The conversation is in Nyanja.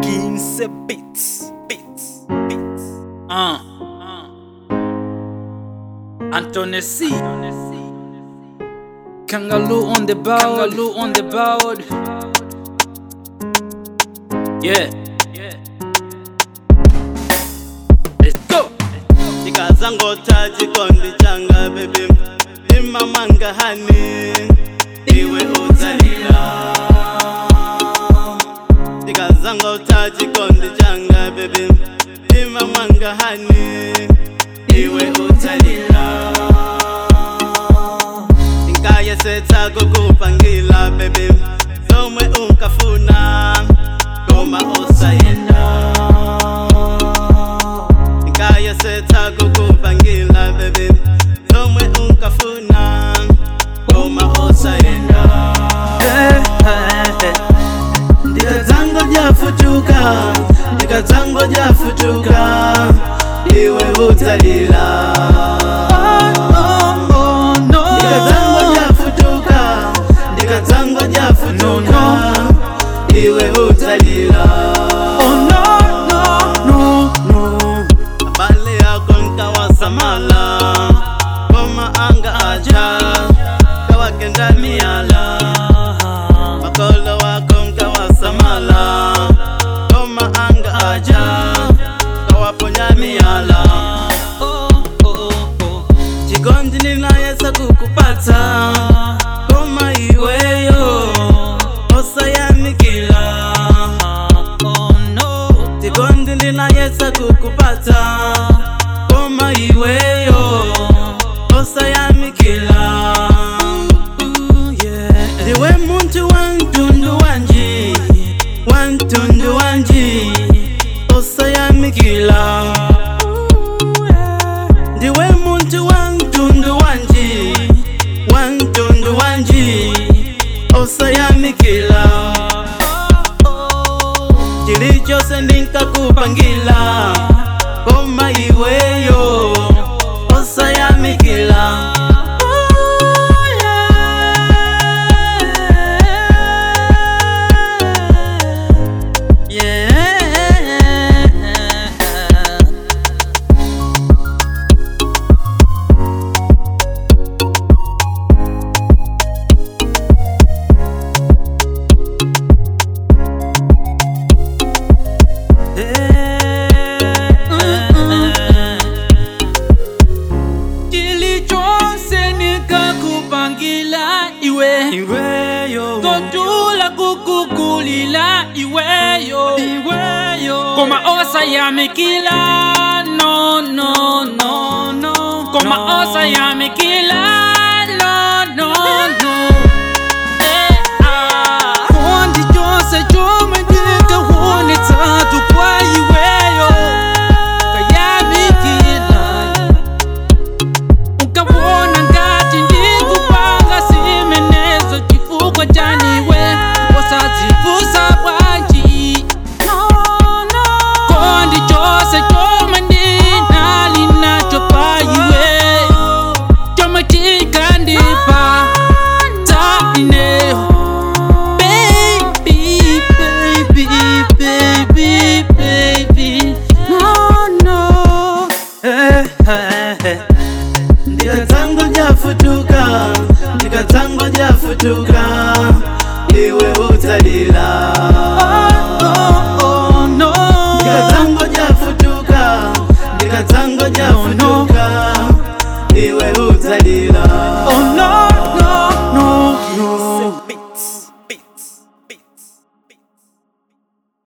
Kinse Beats, Beats, Beats. Uh, uh. Anthony C. Kangaloo on the board. Kangaloo on the board. Yeah. Let's go. ndikazangota chikondi changa bebi imamanga hani iwe utalila ndikazangota chikondi changa bebi imamanga hani iwe utalila ndingayesetsa kukupangila bebi zomwe unkafuna koma osayenda ndingayesetsa kukupangila bebi zomwe unkafuna koma osayenda ndikadzango jafutuka ndikadzango jafutuka iwe utalila ndikadzango jafutuka ndikadzango jafutuka iwe utalila abale yako nkawasamala koma anga aja kawakenda miala makolo wako nkawasamala koma anga aja kawaponya miala chikondi ninayesa kukupata koma iweyo osayamikila chikondi ninayesa kukupata koma iweyo osayamikila ndiwe muntu wantundu wanji wantundu wanji osayamikila ndiwe muntu wantundu wanji wantundu wanji osayamikila chili chose ndinkakupangila koma iweyo osayamikila Yeah. Kilichonse nikakupangila iwe iweyo totula kukukulila iweyo iweyo koma osayamikila no no no no koma osayamikila no no no Eh, ah. Kondi chose chome ndikawonetsatu kwa iweyo kayamikila ukabona ngati ndikupanga simenezo chifukwa chaniwe wasadzivusa bwanji kondi chose chomwe ndinali nacho pa iwe chomwe chikandipa taineyo Baby, baby, baby, baby, no, no. ndikadzango jafutuka ndikadzango jafutuka iwe utalila Oh, no. ndikadzango jafutuka ndikadzango jafutuka iwe utalila Oh, no, no, no, no. Kinse Beats.